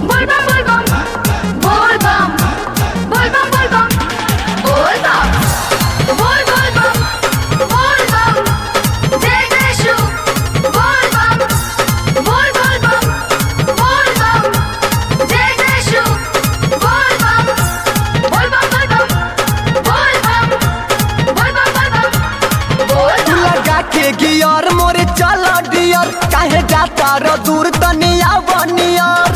Volvam, volvam, volvam, volvam, volvam, volvam, volvam, volvam, jai Jai volvam, volvam, volvam, jai Jai volvam, volvam, volvam, volvam, volvam, volvam, तू volvam. लगा के gear मोरे चला Deere काहे जाता र दूर तनिया बनियर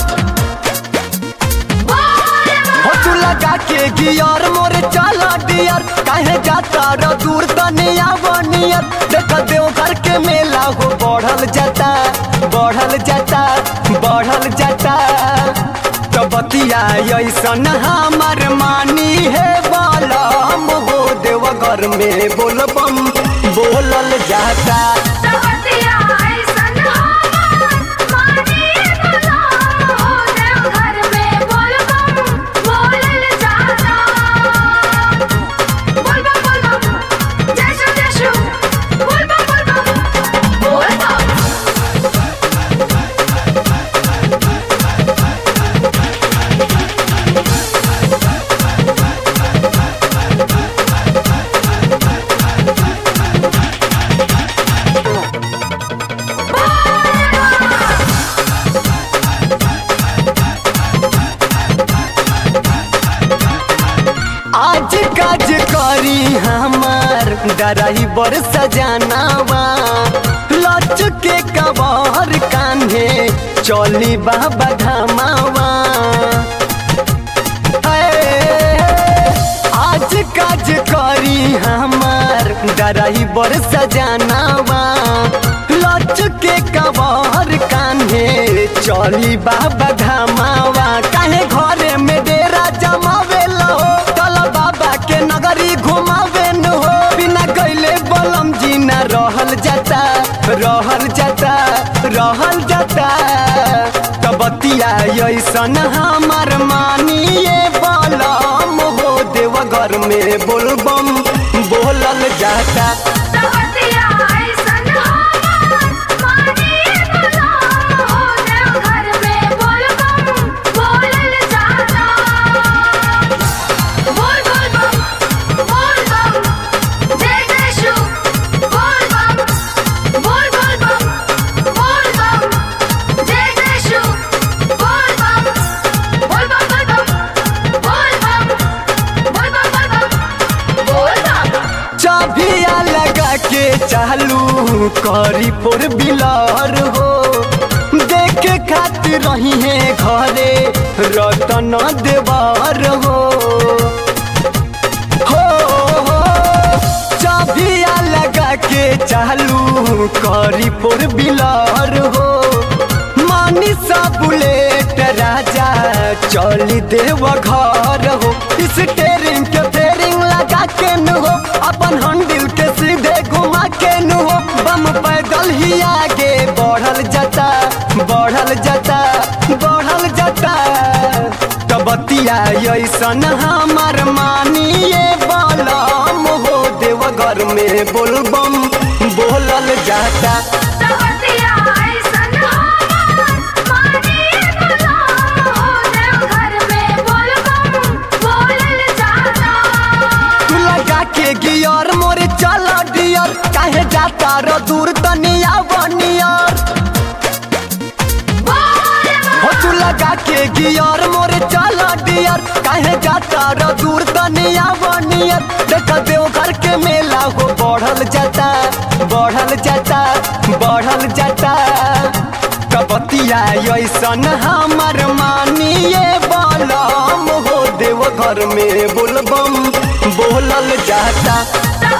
हो तू लगा के गियर मोरे चला डियर काहे जाता र दूर तनिया बनियर देख देव घर के मेला हो बढ़ल जाता बढ़ल जाता बढ़ल जाता तो बतिया ऐसन हमर मानी है बालम हो देव घर में बोलबम बोलल जाता सवतिया ऐसन हमर मानी भला हो देव घर में बोलबम बोलल जाता बोलबम बोलबम जय शु जय शु बोलबम बोलबम बोलबम आज काज करी हमार ड्राइवर सजानावा लच के कबर कान्हे चली बाबा धामावा हे, आज काज करी हमार ड्राइवर सजानावा लच के कबर कान्हे चली बाबा धामावा काहे घरे में डेरा जमावे लो चल बाबा के नगरी घुमावे न हो बिना गईले बलम जी न रहल जाता रहल जाता रहल जाता कबतिया ऐसन हमार मानिए बलम हो देव घर में बोलबम बोलल जाता सवतिया ऐसन हमर मानी भला हो देव घर में बोलबम बोलल जाता बोल बोल बम बोल बम जय जय शु बोल बम बोल बोल बम बोल बम जय जय शु बोल बम बोल बम बोल बम बोल बम बोल बम बोल बम बोल बम चाबिया लगा के चालू करी पोर बिलार हो देखे खातिर रही है घरे रतन देवार हो हो हो चाबिया लगा के चालू करी पोर बिलार हो मानी सा बुलेट राजा चली देव घर हो स्टेरिंग के फेरिंग लगा के न हो अपन हंडिल के सीधे घुमा के न हो बम पैदल ही आगे बढ़ल जाता बढ़ल जाता बढ़ल जाता कबतिया ऐसन हमार मानिए बलम हो देव घर में बोलबम बोलल जाता सवतिया ऐसन हमर मानी भला हो देव घर में बोलबम बोलल जाता तू लगा के गियर मोरे चला डियर काहे जाता र दूर तनिया बनियर हो तू लगा के गियर मोरे चला डियर काहे जाता र दूर तनिया बनियर देख देव घर के मेला हो बढ़ल जाता बढ़ल जाता बढ़ल जाता कबतिया ऐसन हमर मानिए बलम हो देव घर में बोलबम बोलल जाता सवतिया